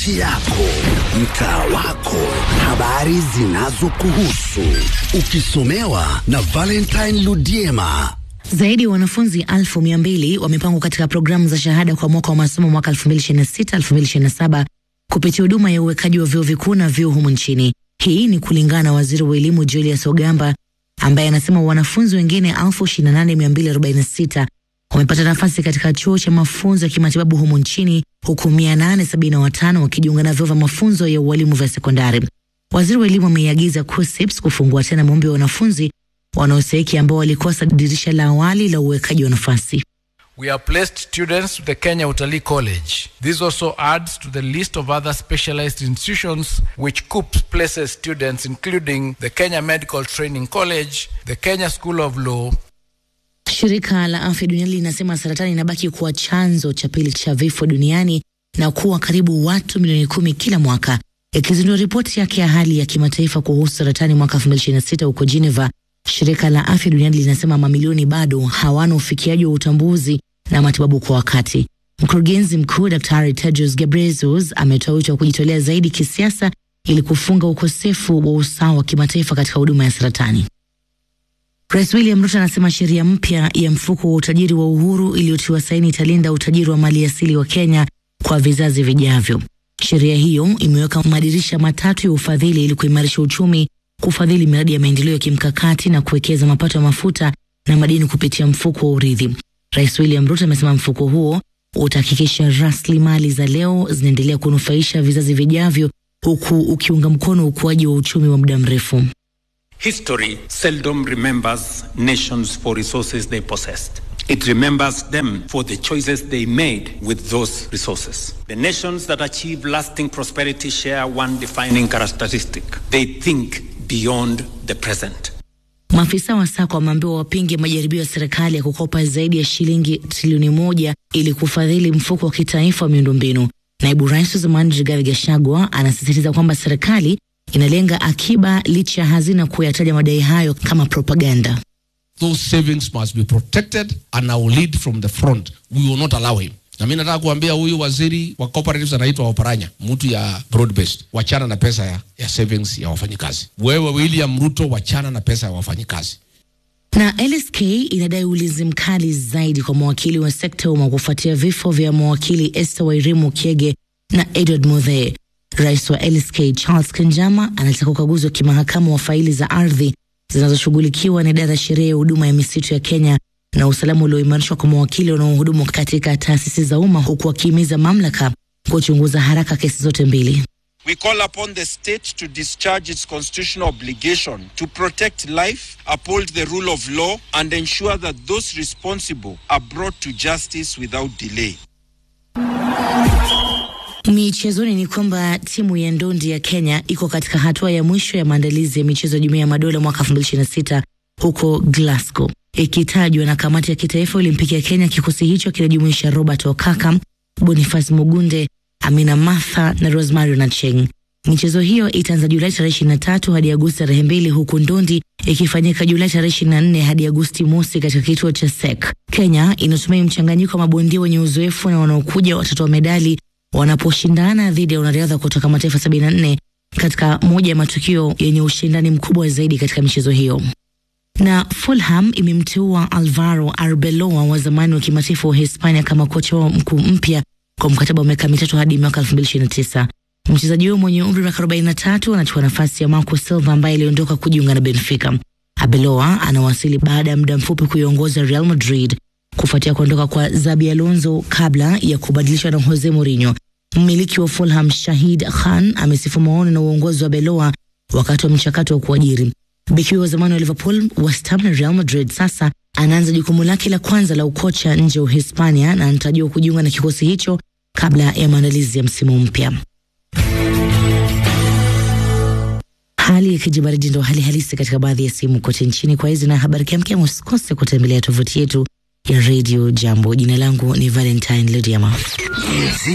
kaunti yako, mtaa wako, habari zinazokuhusu, ukisomewa na Valentine Ludiema. Zaidi ya wanafunzi elfu mia mbili wamepangwa katika programu za shahada kwa mwaka wa masomo mwaka 2026-2027 kupitia huduma ya uwekaji wa vyuo vikuu na vyuo humu nchini. Hii ni kulingana na waziri wa elimu Julius Ogamba ambaye anasema wanafunzi wengine 28246 wamepata nafasi katika chuo cha mafunzo ya kimatibabu humu nchini huku 875 wakijiunga na vyuo vya mafunzo ya ualimu vya sekondari. Waziri wa elimu ameiagiza KUSSIPS kufungua tena maombi ya wanafunzi wanaostahiki ambao walikosa dirisha la awali la uwekaji wa nafasi. We have placed students to the Kenya Utalii College. This also adds to the list of other specialized institutions which KUPS places students including the Kenya Medical Training College, the Kenya School of Law, Shirika la Afya Duniani linasema saratani inabaki kuwa chanzo cha pili cha vifo duniani na kuwa karibu watu milioni kumi kila mwaka. Ikizindua ripoti yake ya hali ya kimataifa kuhusu saratani mwaka 2026 huko Geneva, shirika la Afya Duniani linasema mamilioni bado hawana ufikiaji wa utambuzi na matibabu kwa wakati. Mkurugenzi mkuu Daktari Tedros Ghebreyesus ametoa wito wa kujitolea zaidi kisiasa ili kufunga ukosefu wa usawa wa kimataifa katika huduma ya saratani. Rais William Ruto anasema sheria mpya ya mfuko wa utajiri wa Uhuru iliyotiwa saini italinda utajiri wa mali asili wa Kenya kwa vizazi vijavyo. Sheria hiyo imeweka madirisha matatu ya ufadhili ili kuimarisha uchumi, kufadhili miradi ya maendeleo ya kimkakati na kuwekeza mapato ya mafuta na madini kupitia mfuko wa urithi. Rais William Ruto amesema mfuko huo utahakikisha rasilimali za leo zinaendelea kunufaisha vizazi vijavyo, huku ukiunga mkono ukuaji wa uchumi wa muda mrefu. History seldom remembers nations for resources they possessed. It remembers them for the choices they made with those resources. The nations that achieve lasting prosperity share one defining characteristic. They think beyond the present. Maafisa wa SACCO wameambiwa wapinge majaribio ya serikali ya kukopa zaidi ya shilingi trilioni moja ili kufadhili mfuko wa kitaifa wa miundombinu. Naibu rais wa zamani Rigathi Gachagua anasisitiza kwamba serikali inalenga akiba licha ya hazina kuyataja madai hayo kama propaganda. those savings must be protected and I will lead from the front. We will not allow him. Na mimi nataka kuambia huyu waziri wa cooperatives anaitwa Oparanya, mtu ya broad based. Wachana na pesa ya, ya savings ya wafanyikazi. Wewe William Ruto, wachana na pesa ya wafanyikazi. Na LSK inadai ulinzi mkali zaidi kwa mawakili wa sekta ya umma kufuatia vifo vya mawakili Esther Wairimu Kiege na Edward Muthee. Rais wa LSK Charles Kanjama anataka ukaguzi wa kimahakama wa faili za ardhi zinazoshughulikiwa na idara ya sheria ya huduma ya misitu ya Kenya na usalama ulioimarishwa kwa mawakili wanaohudumu katika taasisi za umma huku wakihimiza mamlaka kuchunguza haraka kesi zote mbili. We call upon the state to discharge its constitutional obligation to protect life, uphold the rule of law, and ensure that those responsible are brought to justice without delay. Michezoni ni kwamba timu ya ndondi ya Kenya iko katika hatua ya mwisho ya maandalizi ya michezo ya Jumuiya ya Madola mwaka 2026 huko Glasgow, ikitajwa na kamati ya kitaifa Olimpiki ya Kenya. Kikosi hicho kinajumuisha Robert Okaka, Boniface Mugunde, Amina Martha na Rosemary Nacheng. Michezo hiyo itaanza Julai tarehe 23 hadi Agosti tarehe mbili huku ndondi ikifanyika Julai tarehe 24 hadi Agosti mosi katika kituo cha SEK. Kenya inatumai mchanganyiko wa mabondia wenye uzoefu na wanaokuja watatoa medali wanaposhindana dhidi ya wanariadha kutoka mataifa 74 katika moja ya matukio yenye ushindani mkubwa zaidi katika michezo hiyo. Na Fulham imemteua Alvaro Arbeloa wa zamani wa kimataifa wa Hispania kama kocha wao mkuu mpya kwa mkataba wa miaka mitatu hadi mwaka 2029. Mchezaji huyo mwenye umri wa miaka 43 anachukua nafasi ya Marco Silva ambaye aliondoka kujiunga na Benfica. Arbeloa anawasili baada ya muda mfupi kuiongoza Real Madrid kufuatia kuondoka kwa Zabi Alonso kabla ya kubadilishwa na Jose Mourinho. Mmiliki wa Fulham Shahid Khan amesifu maoni na uongozi wa Beloa wakati wa mchakato wa kuajiri. Beki wa zamani wa Liverpool, West Ham na Real Madrid sasa anaanza jukumu lake la kwanza la ukocha nje ya Uhispania na anatarajiwa kujiunga na kikosi hicho kabla ya maandalizi ya msimu mpya. Hali ya kijibaridi ndo hali halisi katika baadhi ya sehemu kote nchini. Kwa hizi na habari kiamkia, usikose kutembelea tovuti yetu ya Radio Jambo. Jina langu ni Valentine Ludiama.